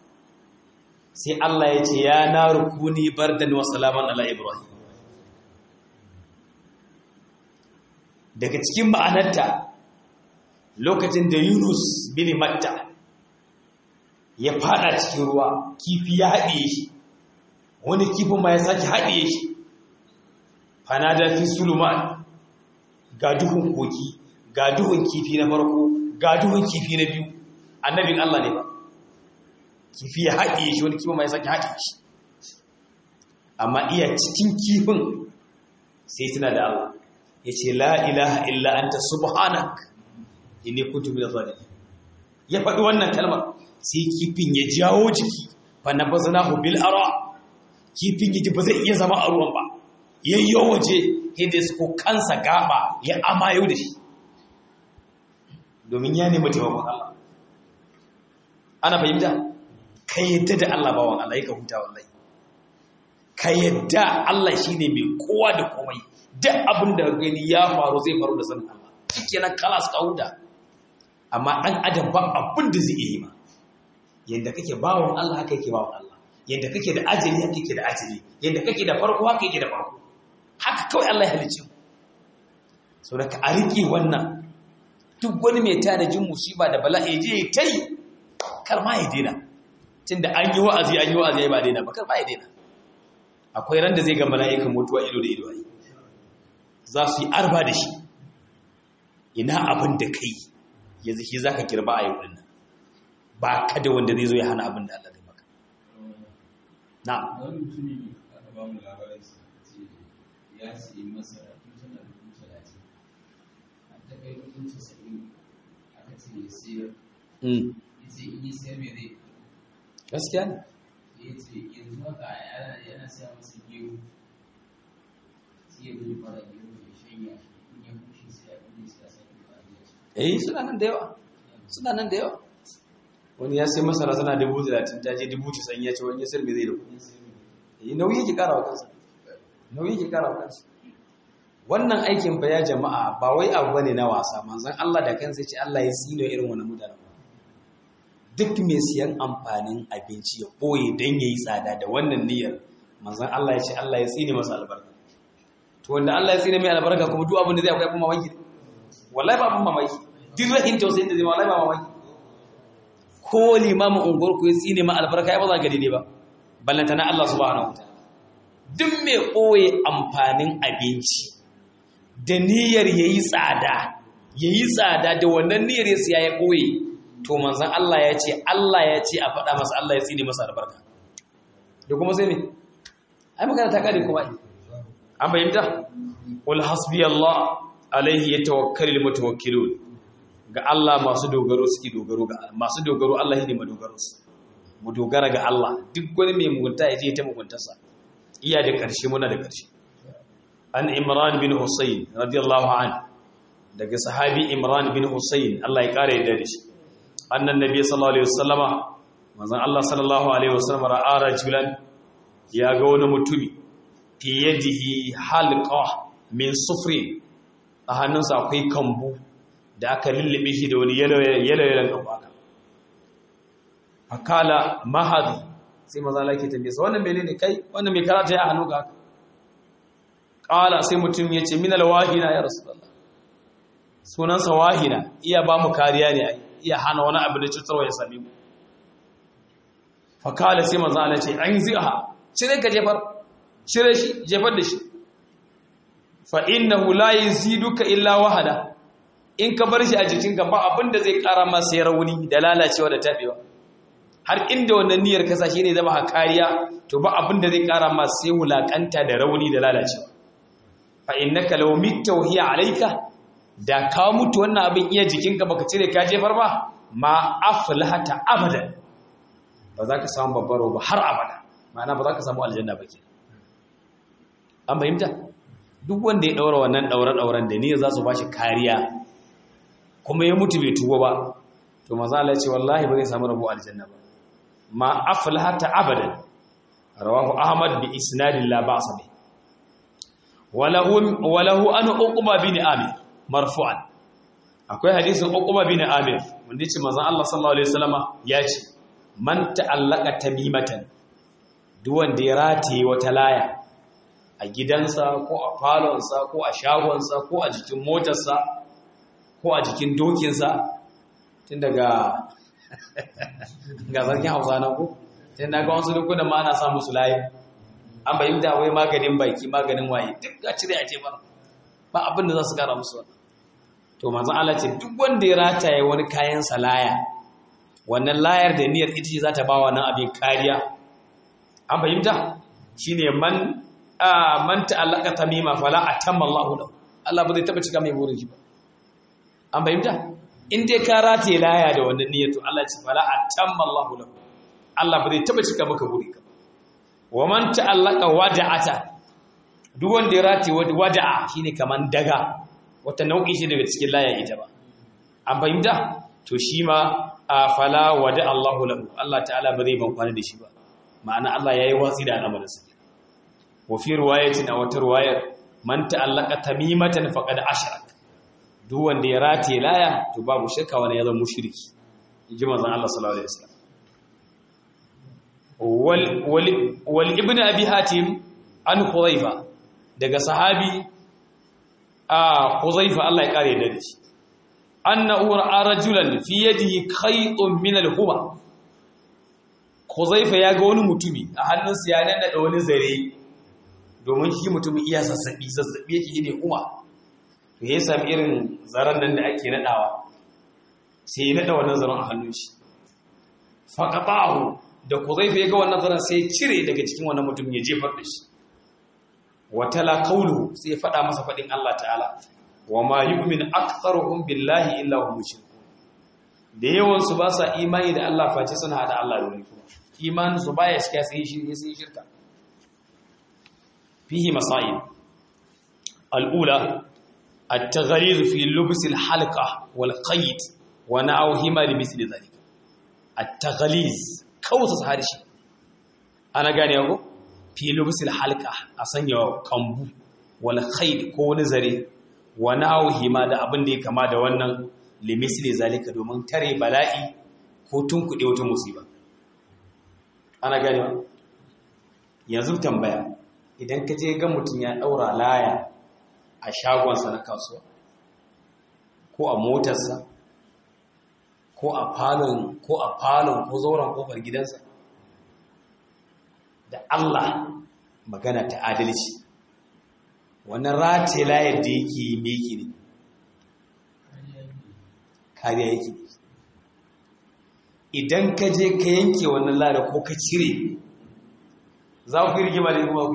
sai Allah ya ce ya na rukuni bardan wa salaman ala Ibrahim daga cikin ma'anarta lokacin da Yunus bin Matta ya fada cikin ruwa kifi ya haɗiye shi wani kifin ma ya sake haɗiye shi fanada fi suluman ga duhun koki ga duhun kifi na farko ga duhun kifi na biyu annabin Allah ne ba kifi ya haɗiye shi wani kifin ma ya sake haɗiye shi amma iya cikin kifin sai tuna da Allah ya ce la ilaha illa anta subhanak inni kuntu minadh zalimin ya faɗi wannan kalmar sai kifin ya jawo jiki fa nabaznahu bil ara kifin yaji ba zai iya zama a ruwan ba yayyo waje hidis ko kansa gaba ya amayo da shi domin ya nemi taimakon Allah ana fahimta ka yadda da Allah bawan Allah ya ka huta wallahi ka yadda Allah shine mai kowa da komai duk abin da gani ya faru zai faru da sanin Allah shikenan kalas ka huta amma dan adam ba abin da zai yi ma yanda kake bawan Allah haka yake bawan Allah yanda kake da ajali haka yake da ajali yanda kake da farko haka yake da farko haka kawai Allah ya halicce so da ka a riƙe wannan duk wani mai tanajin musiba da bala'i je ta yi kar ma ya daina tunda an yi wa'azi an yi wa'azi ba daina ba kar ma ya daina akwai ran da zai ga mala'ikan mutuwa ido da ido ai za su yi arba da shi ina abin da kai yanzu shi zaka kirba a yau din nan ba ka da wanda zai zo ya hana abin da Allah zai maka na wani mutumi aka ba mu labarin sa ce ya siyi masara tun tana dubu talatin a ta kai dubu casa'in aka ce ya siyar mm ya ce in yi siyar mai zai gaskiya ne ya ce yanzu haka yana yana siya masa gero sai ya gudu fara gero ya shanya shi in ya bushe sai ya gudu sai ya sake fara gero eh suna nan da yawa suna nan da yawa wani ya sai masara tana dubu talatin ta je dubu casa'in ya ce wani ya sayar me zai da kuɗi eh nauyi yake kara wa kansa nauyi yake kara wa kansa wannan aikin fa ya jama'a ba wai abu bane na wasa manzon Allah da kansa ya ce Allah ya sino irin wannan mutanen duk mai siyan amfanin abinci ya boye dan yayi tsada da wannan niyyar manzon Allah ya ce Allah ya tsine masa albarka to wanda Allah ya tsine mai albarka kuma duk abin da zai akwai kuma mamaki wallahi ba abin mamaki duk rahin tausayin da zai wallahi ba mamaki ko limamin unguwar ku ya tsine ma albarka ya ba za ga daidai ba ballanta na Allah subhanahu wa ta'ala duk mai koye amfanin abinci da niyyar yayi tsada yayi tsada da wannan niyyar ya siya ya koye to manzon Allah ya ce Allah ya ce a faɗa masa Allah ya tsine masa albarka da kuma sai me ai magana ta kare kuma an bayyana qul hasbiyallah alaihi yatawakkalul mutawakkilun ga Allah masu dogaro suke dogaro ga masu dogaro Allah ne madogaro su mu dogara ga Allah duk wani mai mugunta ya je ta muguntarsa iya da ƙarshe muna da ƙarshe an Imran bin Husayn radiyallahu an daga sahabi Imran bin Husayn Allah ya kare da shi annan nabi sallallahu alaihi wasallama manzon Allah sallallahu alaihi wasallama ra'a rajulan ya ga wani mutumi fi yadihi halqa min sufrin a hannunsa akwai kambu da aka lullube shi da wani yalayalan kambu fakala mahadi sai maza lake tambaye sa wannan mene ne kai wannan mai karata ya hannu ga haka kala sai mutum ya ce min alwahina ya rasulullah sunansa wahina iya ba mu kariya ne iya hana wani abu da cutarwa ya same mu fakala sai maza Allah ce an ziha cire ka jefar cire shi jefar da shi fa innahu la yaziduka illa wahada in ka bar shi a jikinka ba abinda zai kara masa ya rauni da lalacewa da tabewa har inda wannan niyyar kasa shi ne zama kariya to ba abinda zai kara masa sai wulakanta da rauni da lalacewa fa innaka law mitta wa hiya alayka da ka mutu wannan abin iya jikinka baka cire ka jefar ba ma aflahata abadan ba za ka samu babbaro ba har abada ma'ana ba za ka samu aljanna ba ke an fahimta duk wanda ya daura wannan daure-dauren da niyyar za su ba shi kariya kuma ya mutu bai tuba ba to maza Allah ce wallahi ba zai samu rabo aljanna ba ma aflahata abadan rawahu ahmad bi isnadin la ba'sa bi walahu walahu an uqba bin amir marfu'an akwai hadisin uqba bin amir wanda yace manzon Allah sallallahu alaihi wasallama ya ce man ta'allaka tamimatan duk wanda ya rataye wata laya a gidansa ko a falonsa ko a shagonsa ko a jikin motarsa ko a jikin dokinsa tun daga ga zargin hausa na ku tun daga wasu dukkanin ma ana samu su layi an bayi da wai maganin baki maganin waye duk ga cire a tebar ba abin da za su kara musu wannan to manzan Allah ce duk wanda ya rataye wani kayan salaya wannan layar da niyyar ita ce za ta ba wannan abin kariya an fahimta shine man man ta'allaka tamima fala atamma Allahu lahu Allah ba zai taba cika mai burin shi ba an fahimta in dai ka rataye laya da wannan niyyar to Allah ce fala atamma Allahu lahu Allah ba zai taba cika maka buri ka wa man ta'allaka wada'ata duk wanda ya rataye wada'a shine kaman daga wata nau'i shi daga cikin laya ita ba an fahimta to shi ma a fala wada Allahu lahu Allah ta'ala ba zai ban kwana da shi ba ma'ana Allah yayi watsi da al'amarinsa wa fi riwayatin a wata riwayar man ta'allaka tamimatan faqad ashrak duk wanda ya rataye laya to babu shakka wani ya zama mushriki inji manzon Allah sallallahu alaihi wasallam wal wal wal ibn abi hatim an khudhaifa daga sahabi a khudhaifa Allah ya kare da shi annahu ra'a rajulan fi yadihi khaytun min al-huba khudhaifa ya ga wani mutumi a hannunsa ya nada wani zare domin shi mutumin iya zazzabi zazzabi yake ne kuma to ya sami irin zaren nan da ake nadawa sai ya nada wannan zaren a hannun shi faqatahu da kuzaifa ya ga wannan zaren sai ya cire daga cikin wannan mutum ya jefar da shi watala qawlu sai ya fada masa fadin Allah ta'ala wa ma yu'min aktharuhum billahi illa hum mushrikun da yawan su ba sa imani da Allah face suna hada Allah da wani kuma imanin su baya shiga sai shi sai shirka فيه مسائل الأولى التغليظ في لبس الحلقة والقيد ونعوهما لمثل ذلك التغليظ كوسس هارشي أنا قاني أقول في لبس الحلقة أسنى كمبو والقيد كون زري ونعوهما da abin da ya kama da wannan limisli zalika domin tare bala'i ko tunkuɗe wata musiba ana gane yanzu tambaya idan ka je ga mutum ya ɗaura laya a shagonsa na kasuwa ko a motarsa ko a falon ko a falon ko zauren kofar gidansa da Allah magana ta adalci wannan rataye layar da yake yi meki ne kariya yake ne idan ka je ka yanke wannan layar ko ka cire za ku yi rigima da kuma ku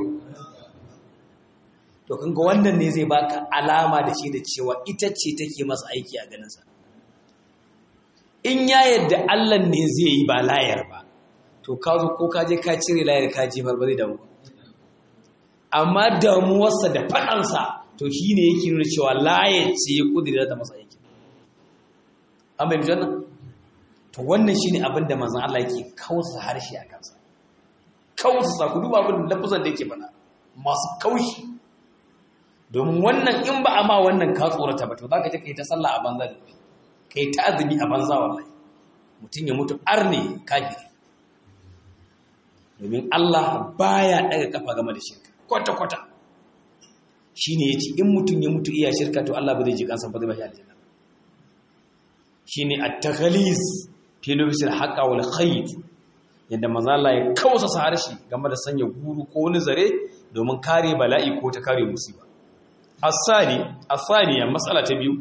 to kan ga wannan ne zai baka alama da shi da cewa ita ce take masa aiki a ganinsa in ya yadda Allah ne zai yi ba layar ba to ka zo ko ka je ka cire layar ka jefar ba zai damu amma damuwarsa da faɗansa to shi ne yake nuna cewa layar ce ya kudiri da masa aiki an bai wannan to wannan shi ne abin da manzan Allah yake kausa harshe a kansa kausa ku duba abin da lafuzan da yake bana masu kaushi domin wannan in ba a ma wannan ka tsorata ba to za ka je ka yi ta sallah a banza da ka yi ta azumi a banza wallahi mutum ya mutu arne kafiri domin Allah baya daga kafa game da shirka kwata-kwata shi ne ya ce in mutum ya mutu iya shirka to Allah ba zai ji kansa ba zai bashi aljanna shi ne a takalis filofisil haƙa wal khayt yadda maza Allah ya kawasa sa harshe game da sanya guru ko wani zare domin kare bala'i ko ta kare musiba asali asaniya matsala ta biyu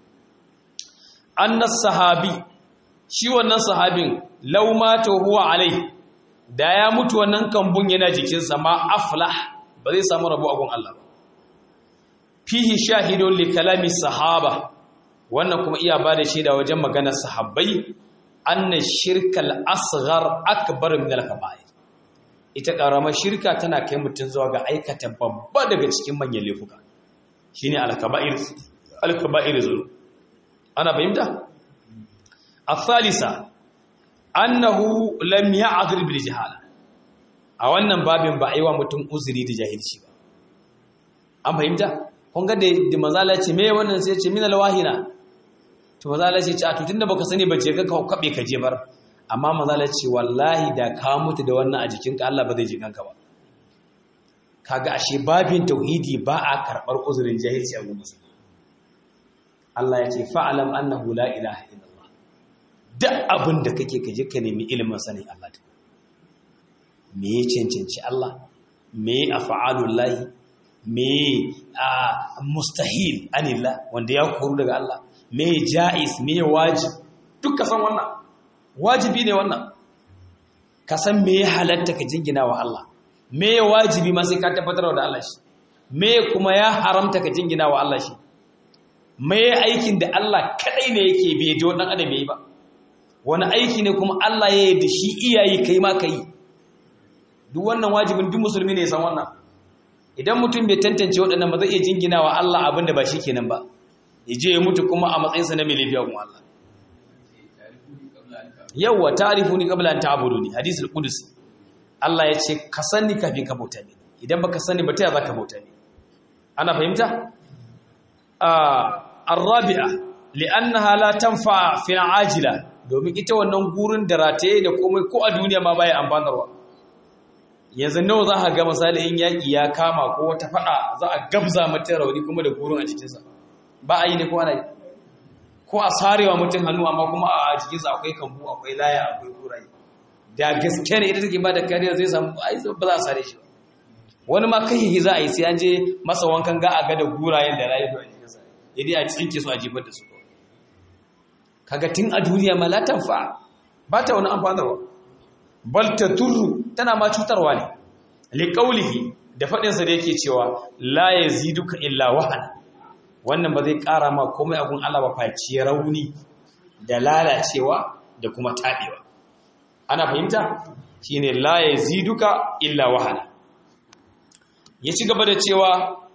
annas sahabi shi wannan sahabin law mata huwa alai da ya mutu wannan kambun yana jikinsa ma aflah ba zai samu rabo a gun Allah ba fihi shahidun li kalami sahaba wannan kuma iya bada shaida wajen maganar sahabbai anna shirkal asghar akbar min al-kaba'ir ita karamar shirka tana kai mutun zuwa ga aikata babba daga cikin manyan laifuka shine al-kaba'ir al-kaba'ir zulu ana fahimta الثالثة أنه لم يعذر بالجهالة a wannan babin ba a yi wa mutum uzuri da jahilci ba an fahimta kun ga da mazala ce me wannan sai ce min alwahina to mazala ce a to tunda baka sani ba je ka kabe ka je bar amma mazala ce wallahi da ka mutu da wannan a jikinka Allah ba zai ji kanka ba kaga ashe babin tauhidi ba a karbar uzurin jahilci a gurin Allah ya ce fa'alam annahu la ilaha illallah duk abin da kake kaje ka nemi ilimin sanin Allah ta me ya cancanci Allah me a fa'alullahi me a mustahil anillah wanda ya koru daga Allah me ja'is me wajib duk ka san wannan wajibi ne wannan ka san me ya halatta ka jingina wa Allah me wajibi ma sai ka tabbatar da Allah shi me kuma ya haramta ka jingina wa Allah shi me aikin da Allah kadai ne yake bai da wannan adam yayi ba wani aiki ne kuma Allah ya yi da shi iyayi kai ma kai duk wannan wajibin duk musulmi ne san wannan idan mutum bai tantance waɗannan ba zai iya jingina wa Allah abin da ba shi kenan ba ya je ya mutu kuma a matsayinsa na mai laifi a Allah yawwa ta'rifuni qabla an ta'buduni hadisul qudus Allah ya ce ka sani kafin ka bauta ni idan baka sani ba ta za ka bauta ni ana fahimta ar-rabi'a li'annaha la tanfa fi ajila domin ita wannan gurin da rataye da komai ko a duniya ma baya amfanarwa yanzu nawa za ka ga misali in yaki ya kama ko wata fada za a gabza mata rauni kuma da gurin a cikinsa ba a yi ne ko ana yi ko a sarewa mutum hannu amma kuma a jikinsa akwai kambu akwai laya akwai kuraye da gaske ne ita take ba da kariya zai samu ai ba za a sare shi wani ma kai za a yi sai an je masa wankan ga a ga da gurayen da rayu a jikinsa idai a tsinke su a jifar da su kaga tun a duniya ma la tanfa ba ta wani amfanarwa bal turu tana ma cutarwa ne li qawlihi da fadin sa da yake cewa la yaziduka illa wahana wannan ba zai ƙara ma komai abun Allah ba face rauni da lalacewa da kuma taɓewa ana fahimta shine la yaziduka illa wahana ya ci gaba da cewa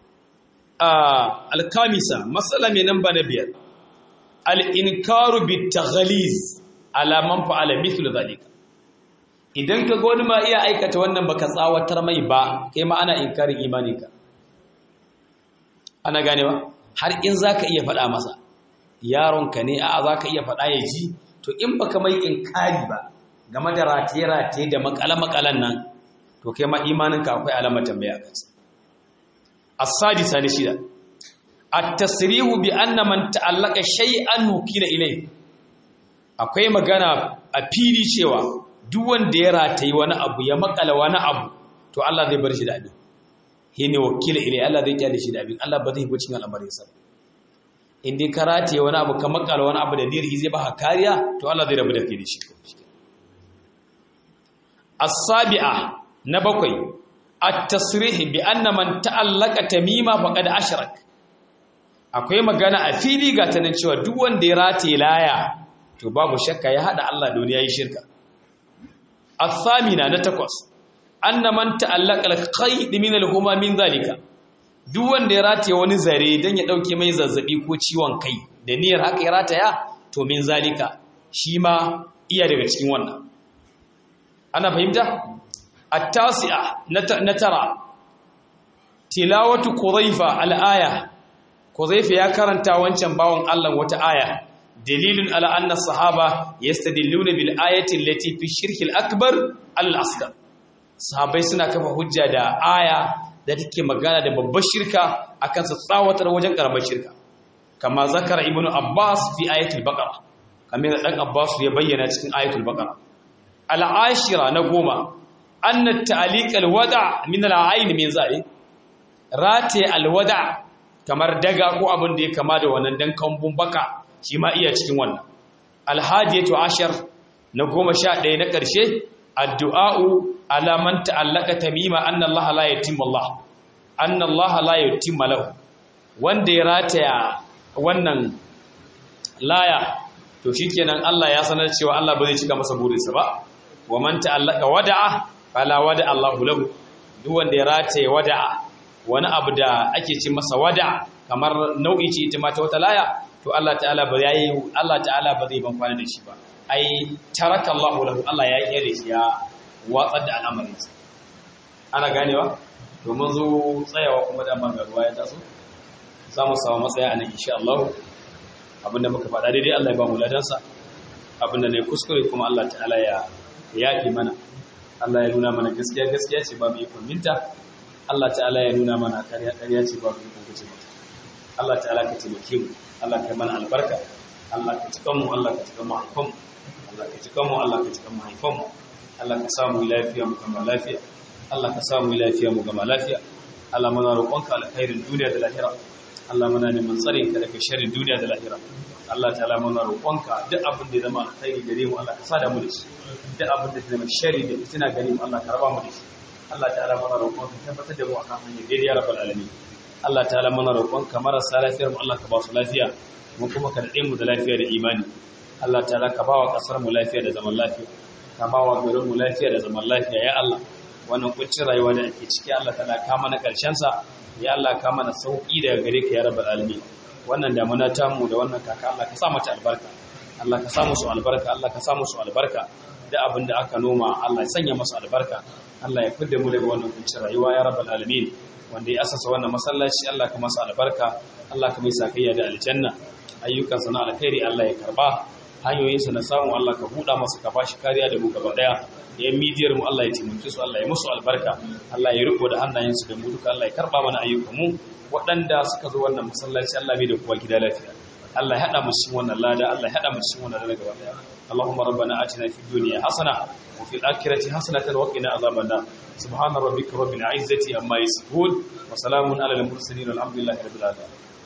alkamisa matsala mai namba na biyar al'inkaru bi taghaliz alaman fa'ala mithlu zalika idan ka ga wani ma iya aikata wannan baka tsawatar mai ba kai ma ana inkarin imaninka ana ganewa har in za ka iya faɗa masa yaronka ne a za ka iya faɗa ya ji to in ba ka mai inkari ba game da rataye-rataye da makale-makalen nan to kai ma imaninka akwai alamar tambaya a kansa as-sadisa ne shida at-tasrihu bi anna man ta'allaka shay'an nukila ilay akwai magana a fili cewa duk wanda ya rataye wani abu ya makala wani abu to Allah zai bar shi da abin hine wakila ilai Allah zai kyale shi da abin Allah ba zai yi bacin al'amarin sa in dai ka rataye wani abu ka makala wani abu da diri zai ba kariya to Allah zai rabu da kai da shi as-sabi'a na bakwai at-tasrih bi anna man ta'allaka tamima faqad ashrak akwai magana a fili ga tanan cewa duk wanda ya rataye laya to babu shakka ya hada Allah da wani yayi shirka as-samina na takwas anna man ta'allaka al-qayd min al-huma min zalika duk wanda ya rataye wani zare dan ya dauke mai zazzabi ko ciwon kai da niyyar haka ya rataya to min zalika shi ma iya daga cikin wannan ana fahimta at-tasi'a na tara tilawatu qudhaifa al-aya qudhaifa ya karanta wancan bawon Allah wata aya dalilun ala anna sahaba yastadilluna bil ayati allati fi shirk al-akbar al-asghar sahabbai suna kafa hujja da aya da take magana da babbar shirka akan sa tsawatar wajen karamar shirka kama zakara ibnu abbas fi ayatul baqara kamar da dan abbas ya bayyana cikin ayatul baqara al-ashira na goma anna ta'liq al-wada' min al-ayn min zalik rate al-wada' kamar daga ko abin da ya kama da wannan dan kambun baka shi ma iya cikin wannan al-hadiyatu ashar na goma sha ɗaya na ƙarshe addu'a'u alaman ta'allaka tamima anna Allah la yatimmu Allah anna Allah la yatimmu lahu wanda ya rataya wannan laya to shikenan Allah ya sanar cewa Allah ba zai cika masa burinsa ba wa man ta'allaka wada'a fala wada Allahu lahu duk wanda ya rataye wada'a wani abu da ake ce masa wada'a kamar nau'i ce ita ma ta wata laya to Allah ta'ala ba yayi Allah ta'ala ba zai ban kwana da shi ba ai taraka Allahu lahu Allah ya kire shi ya watsar da al'amarinsa ana ganewa to mun zo tsayawa kuma da man ruwa ya taso za mu samu matsaya a nan insha Allah abinda muka faɗa daidai Allah ya ba mu ladansa abinda ne kuskure kuma Allah ta'ala ya yaƙi mana Allah ya nuna mana gaskiya gaskiya ce ba mu yi minta Allah ta'ala ya nuna mana ƙarya ƙarya ce ba mu yi kuce mata Allah ta'ala ka taimake mu Allah ka mana albarka Allah ka cikan mu Allah ka cikan mu haifan mu Allah ka cikan mu Allah ka cikan mu haifan mu Allah ka samu lafiya mu gama lafiya Allah ka samu lafiya mu gama lafiya Allah muna roƙonka alkhairin duniya da lahira Allah muna neman tsarin ka daga sharrin duniya da lahira Allah ta'ala muna roƙonka duk abin da zama alkhairi gare mu Allah ka sada mu da shi duk abin da zama sharri da fitina gare mu Allah ka raba mu da shi Allah ta'ala muna roƙonka tabbatar da mu akan hanyar daidai ya rabbal alamin Allah ta'ala muna roƙonka marasa lafiyar mu Allah ka ba su lafiya mu kuma ka dade mu da lafiya da imani Allah ta'ala ka ba wa kasar mu lafiya da zaman lafiya ka ba wa garin mu lafiya da zaman lafiya ya Allah wannan kuncin rayuwa da ake ciki Allah ta'ala ka mana karshen sa ya Allah ka mana sauki daga gare ka ya rabbal alamin wannan damuna tamu da wannan kaka Allah ka sa mata albarka Allah ka sa musu albarka Allah ka sa musu albarka da abin da aka noma Allah ya sanya musu albarka Allah ya fidda mu daga wannan kuncin rayuwa ya rabbal alamin wanda ya asasa wannan masallaci Allah ka masa albarka Allah ka mai sakayya da aljanna ayyukansa na alkhairi Allah ya karba hanyoyinsa na samu Allah ka buɗa masa ka bashi kariya da mu gaba daya yan midiyar mu Allah ya taimake su Allah ya musu albarka Allah ya riko da hannayensu da mu duka Allah ya karba mana ayyukan mu waɗanda suka zo wannan masallaci Allah bai da kowa gida lafiya Allah ya hada mu cikin wannan lada Allah ya hada mu cikin wannan lada gaba daya Allahumma rabbana atina fid dunya hasana wa fil akhirati hasanatan wa qina adhaban nar subhana rabbika rabbil izzati amma yasifun wa salamun alal mursalin walhamdulillahi rabbil alamin